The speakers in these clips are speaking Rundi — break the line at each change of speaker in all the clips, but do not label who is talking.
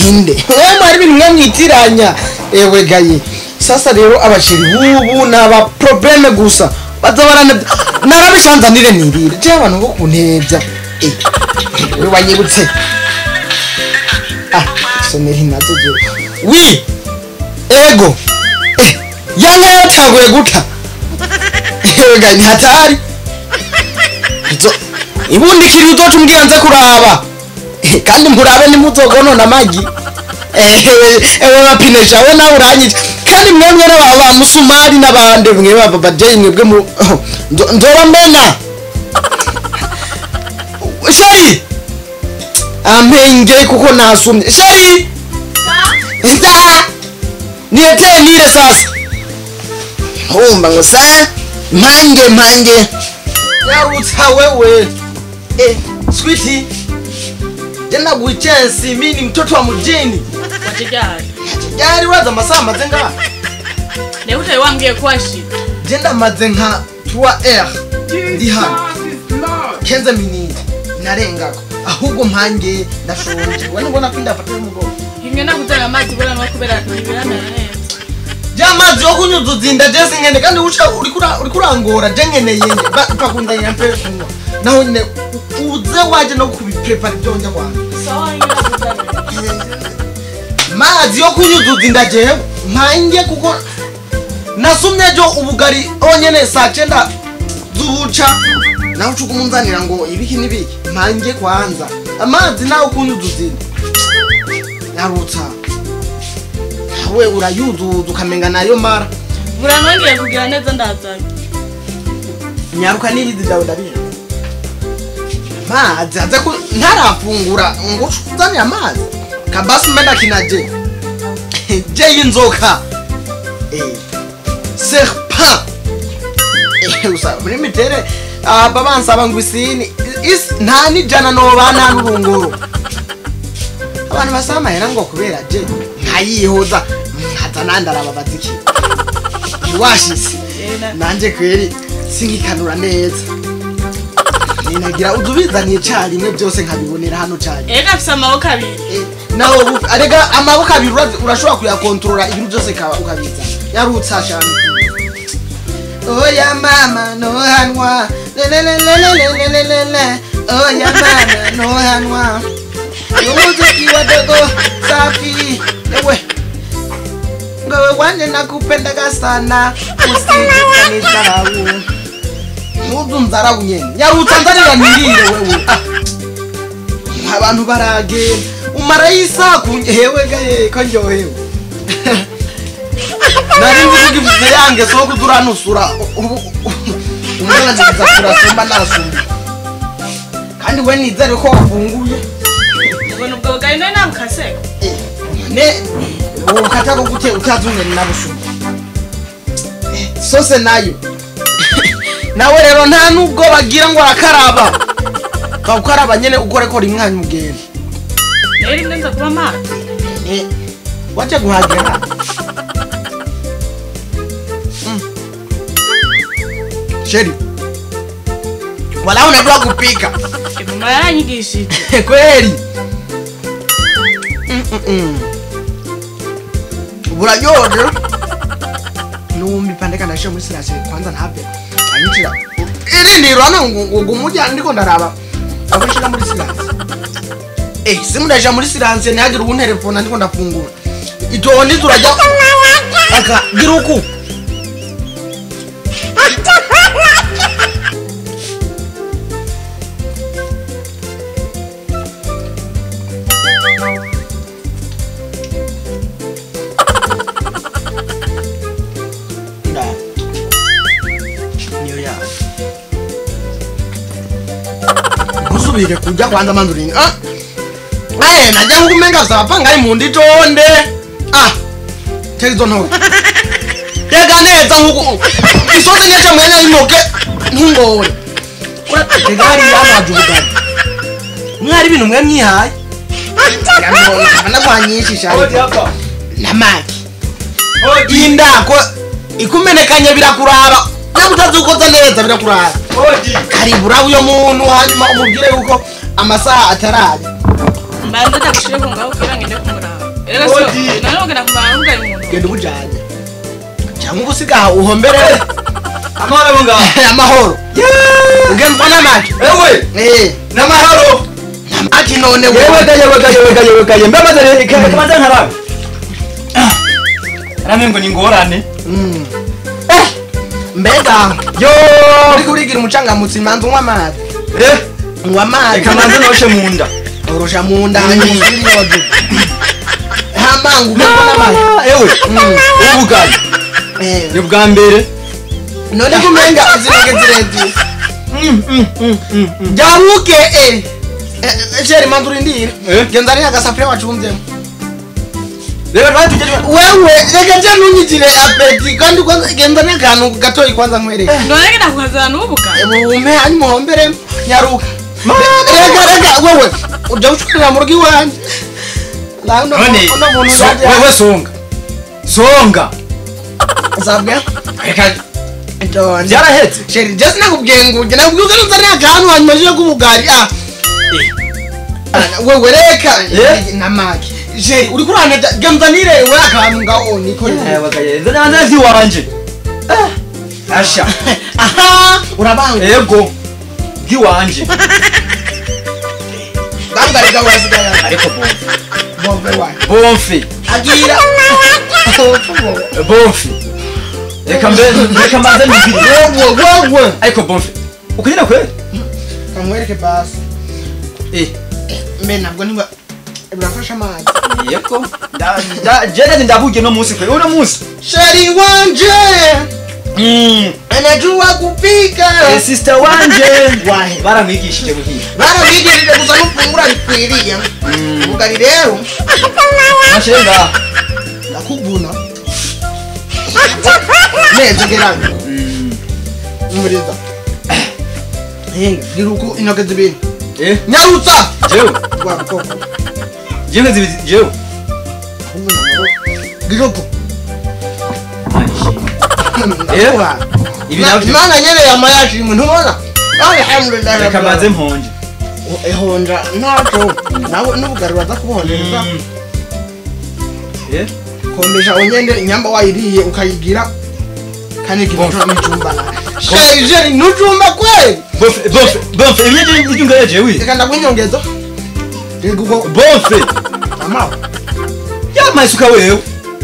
inde wewe mwari ibintu mwe mwitiranya ewe gaye sasa rero abashiri bubu ni aba probleme gusa baza barana narabishanzanire nirire je abantu bo kuntevya eh we wanyibutse ah someri nazo je wi ego eh yanka yatanguye guta ewe gaye ni hatari izo ibundikira uzoca umbwira nze kuraba Eh, kandi murabe nimuzogonona amagi ewe bapinesha we nawe uranyije kandi mwemwe n'aba ba musumari n'abandi mwe baba bajeyi mwebwe mu oh, ndo- ndobamena sheri ampenge kuko nasumye sheri nda niletee nile sasa humba ngo sa mpange mpange yarutsa wewe eh, switi tena kuichensi mi ni mtoto wa mjini
wachijari
jari waza masaa maze nga
nekutayi wambwiye ko washika
jenda maze nka 3 r ndi hano kenze miniti narengako ahubwo mpange ndashonje we nubona ko indafata y'umugongo
imwe nakuzana amazi kubera no kubera ntibiramera neza
ja mazi yo kunyuzuza inda jesi nkene kandi uca uriko ura- uriko urangora je nkeneye nge pakundanya mpe kunywa naho nyine u- uze waje no kubiprepara ibyo njya kwanjye
sawa imwe nakuzana
mazi yo kunyuzuza inda jewe mpange kuko nasumye jo ubugari onyene saa cyenda z'ubuca nawe uca umunzanira ngo ibiki n'ibiki mpange kwanza amazi nawe kunyuzuza inda yarutsa nawe urayuzuza ukamenga nayo mara
buranongeye kugira neza ndazanye
nyaruka n'ibizi byawe ndabizi amazi aze ku ntarafungura ngo uzane amazi kabasi mbenda kinaje je y'inzoka Eh, serpent Eh, usa muri mitere aba bansaba ngo isini is- nta n'ijana noba nta n'urunguru abantu basaba amahera ngo kubera je nkayihoza nkaza nandaraba baziki washise nanje kweri sinkikanura neza ninagira udubizaniye carimwe byose nkabibonera hano cane
ega afise amaboko abiri
Eh, nawe bu- arega amaboko abiri ura- urashobora kuyakontorora ibintu byose kaba ukabiza yarutsa cyane oya mama nohanwa lelelelelelelelele oya mama nohanwa umuziki wa dogo safi ewe ngowe wanje nakupendaga sana usikanitarawu nuzu nzarawu nyene yarutsa nzarira nirire wewe Ah. abantu baragenda umarayo isaku hewe gaye ko ndyohewe nari nzi kugivuze yange so kuduranusura umwana nziza kurasumba nasumba kandi we nizere ko wafunguye
ubona ubwo bugari nawe nabukaseka
Eh, ne ukata ko gute utazungana nabusumba Eh, sose nayo nawe rero nta nubwo bagira ngo arakaraba bawukaraba nyene ukoreko rimwe hanyuma ugenda
rero rimwe nza kuba amazi
Eh, wacha kuhagera Mm. sheri wala unajua kupika
mama yaranyigishije
kweli Mm, mm, mm. buraryoje numbi pandeka ndashe muri silase kwanza ntabye anyicira irindiro hano ngo ngo umujya ndiko ndaraba abashira muri silase eh simu ndaje muri silase ntihagire ubunterefona ndiko ndafungura itondi turajya aka gira uku Nda. niyo yawe ntusubire kujya kwanza manzi uringa ah eh najya ngumenga sapa ngai mundi tonde ah tezo nto tega neza nkuko isoze nyacha mwenya inoke ntungore tega hari amazi ubugari mwari ibintu mwe mwihaye ndabona kwanyinshi shari namaki indako ikumenekanye birakuraba nawe utazukoza neza birakuraba karibu uraba uyo muntu hanyuma umubwire yuko amasaha ataraje
mbanza ndagushire ku ngaho kugira ngo ngende kumuraba rero so none ugenda kumara ugari umuntu
genda ubujanye cyangwa ubusigaha uhomberere
amahoro abo ngaho
amahoro ugenzwa n'amaki
ewe
eh
n'amahoro
n'amaki none
yewe
wewe
gaye yewe gaye yewe gaye yewe gaye mbe maze kamaze nkarabe rame ngo ni ngorane
Mm. Eh, mbega
yo
uri kurigira umucangamutsi manza unywa amazi
eh
unywa amazi
reka manze noshe mu nda
urusha mu nda hanyuma yodu hamangu ugenzwa n'amaki
ewe
Mm.
ubu bugari
Eh,
ni bwa mbere
none kumenga zirege zirege
Mm, mm, mm, mm, mm.
jabuke eh Eh, sheri manza urindire
Eh?
genza ari agasafuriya wacumbyemo
reba rwari tujye
wewe reka je ntunyigire apeti kandi kwanza genza n'akantu gatoyi kwanza nkwereke
none ngenda kukazana n'ubuga
bume hanyuma uhombere nyaruka reka reka wewe uja gucurira mu rugo iwanjye Nawe uno-
none
uno muntu
so-
yaje-
wewe songa songa
Zabwe?
reka
John.
byarahetse
sheri just nakubwiye ngo ujye nakubwiye ko nzari akantu hanyuma je k'ubugari ah wewe reka
Eh?
namaki sheri uri kurana genza nirewe akantu ngaho nikorera
nzana iwanje asha
aha urabanga
ego bw'iwanje
bangari gawe wasigara
ariko bomfe
bombe wawe
bomfe
agira
bomfe reka mbe reka mbanze nibiri
wewe wewe
ariko bomfe ukunyina kweli
kamwereke basi
eh
mbe ntabwo niba birafasha amazi
yego nda nda jene ndabuge no munsi kweli uno munsi
sheri wanje
mm
anajua kupika
eh sister wanje
Wahe.
baramwigishije buhiye
baramwigirije gusa n'ufungura bikwiriye ubugari rero
nashenga
ndakuvuna neza gerana umuriza gira uko intoke zibiri
eh
nyarutsa
jewe
wakoko
jewe zibi jewe
gira uko
Eh? ibi nabyo
imana nyene yama yashimwe ntubona alhamdulillah
reka mbanze mponje
ehonja ntaco nawe n'ubugari baza kuboneza
Mm. eh
kombesha onyende inyamba wayiriye ukayigira kandi kivoto n'icumba sheri jeri n'ucumba kweli
Bonfe, bonfe, bonfe, ibinyeje ibyungaye jewe.
reka ndakwinyongezo reka uko
Bonfe,
amawe
yama isuka wewe.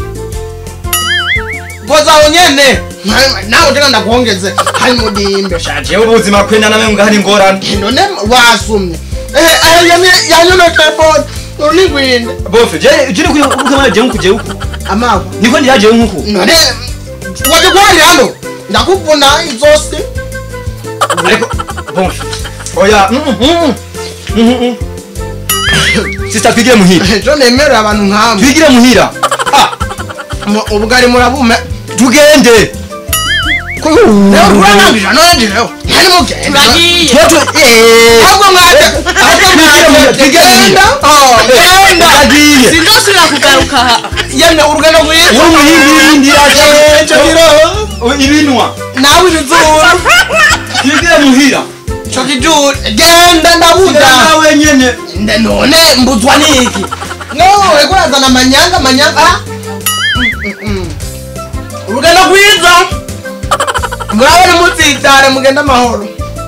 goza onyene nawe tena ndakuongeze hari mudimbe
Shaje ubuzima kwenda nawe ngo hari ngorane.
none wasumye eh eh yami yanyone tebon urigwinde
Bonfe, je je kuri ukama je nkuje uko.
amawe
Niko ndi yaje nkuko.
none waje kwari hano ndakuvuna izose
Ariko bonfe. Oya, mm mm. Mm. Sister twigire muhira.
ejo nemera abantu nkamwe
Twigire muhira. Ah,
Mu- ubugari murabume
tugende.
rero kuranambira none ndireho hari mugenda
turagiye
Twato eh.
ahubwo mwaje ahubwo mwaje genda oh genda
Agiye.
sindosubira kugaruka aha
yemwe urugendo rwiza
Uri muhindi ndiraje.
ejo biro
Ibinwa.
nawe ibizuru
Twigire muhira.
cyo kijuru genda ndabuda
Nawe nyene.
nde none mbuzwa niki no uriko urazana amanyanga amanyanga ah. Mm, mm, mm. urugendo rwiza murabona mutsitare mugenda amahoro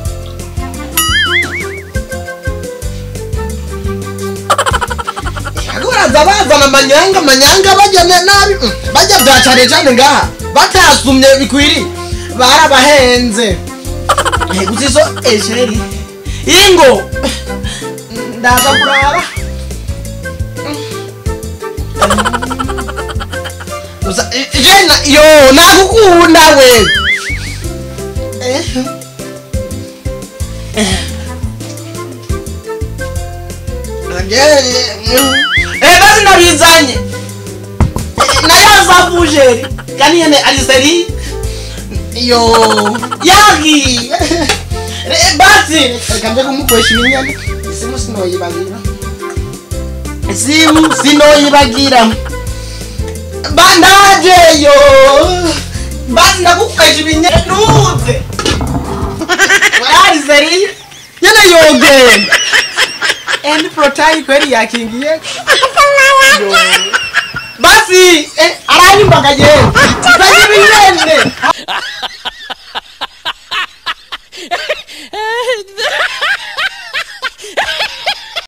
uraza bazana amanyanga amanyanga bajya ne- nabi mm, bajya bya cane cane ngaha batasumye bikwiriye barabahenze Eh, gusa izo esheri ingo ndaza kurara gusa i- jena yo nakukunda we Eh. Eh. Eh, basi ndabizanye Eh, nayo zavujeri kandi yene aliseri yo yagi Eh, basi reka nje kumukoresha ibinyane isimu sinoyibagira isimu sinoyibagira bandajeyo basi ndagukoresha ibinyane ntuze warariseri nyene yogenda endi protayi kweli yakingiye yo basi eh, aranyumva ngagenda zanye ibinene